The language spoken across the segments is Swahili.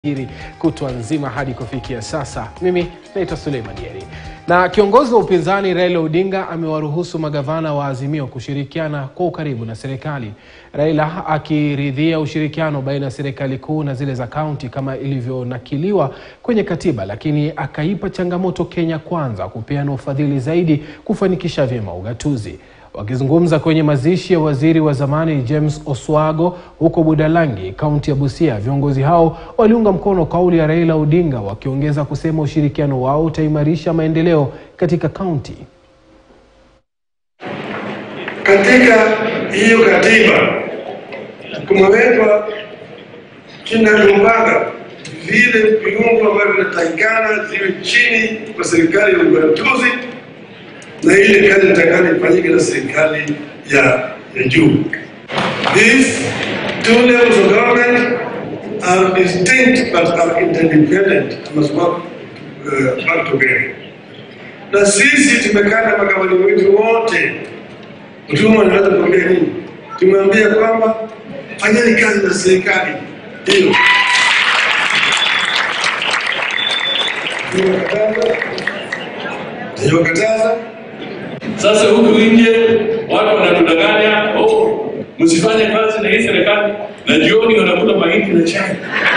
hili kutwa nzima hadi kufikia sasa. Mimi naitwa Suleiman Yeri. Na kiongozi wa upinzani Raila Odinga amewaruhusu magavana wa Azimio kushirikiana kwa ukaribu na serikali. Raila akiridhia ushirikiano baina ya serikali kuu na zile za kaunti kama ilivyonakiliwa kwenye katiba, lakini akaipa changamoto Kenya Kwanza kupeana ufadhili zaidi kufanikisha vyema ugatuzi. Wakizungumza kwenye mazishi ya waziri wa zamani James Oswago huko Budalangi, kaunti ya Busia, viongozi hao waliunga mkono kauli ya Raila Odinga, wakiongeza kusema ushirikiano wao utaimarisha maendeleo katika kaunti. Katika hiyo katiba kumewekwa kinagaubaga vile viungo ambavyo vinatakikana ziwe chini kwa serikali ya ugatuzi na ile kazi inatakikana ifanyike na serikali ya, ya juu. These two levels of government are distinct but are interdependent and must work uh, back together. Na sisi tumekaa na magavana wetu wote, mtuma anaweza kuambia nini? Tumeambia kwamba fanyeni kazi na serikali hiyo Niwakataza Sasa huku nje watu wanatudanganya, oh, msifanye kazi na hii serikali, na jioni wanakula mahindi na chai.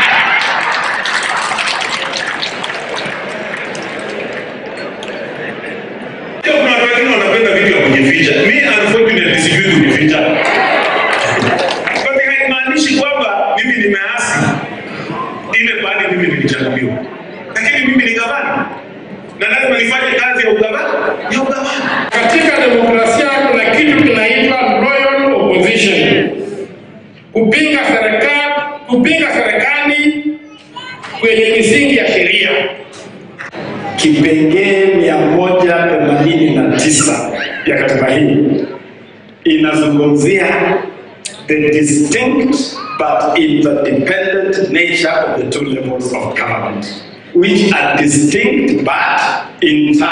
Pia kuna watu wengine wanapenda vitu ya kujificha. Mi unfortunately sijui kujificha. But haimaanishi kwamba mimi nimeasi ile bali mimi nilichaguliwa. Lakini mimi ni gavana na lazima nifanye kazi ya ugavana ya ugavana. Katika demokrasia kuna kitu kinaitwa loyal opposition, kupinga serikali, kupinga serikali kwenye misingi ya sheria. Kipengee mia moja themanini na tisa ya katiba hii inazungumzia the distinct but interdependent nature of the two levels of government which are distinct but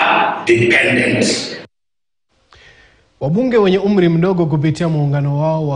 interdependent. Wabunge wenye umri mdogo kupitia muungano wao wa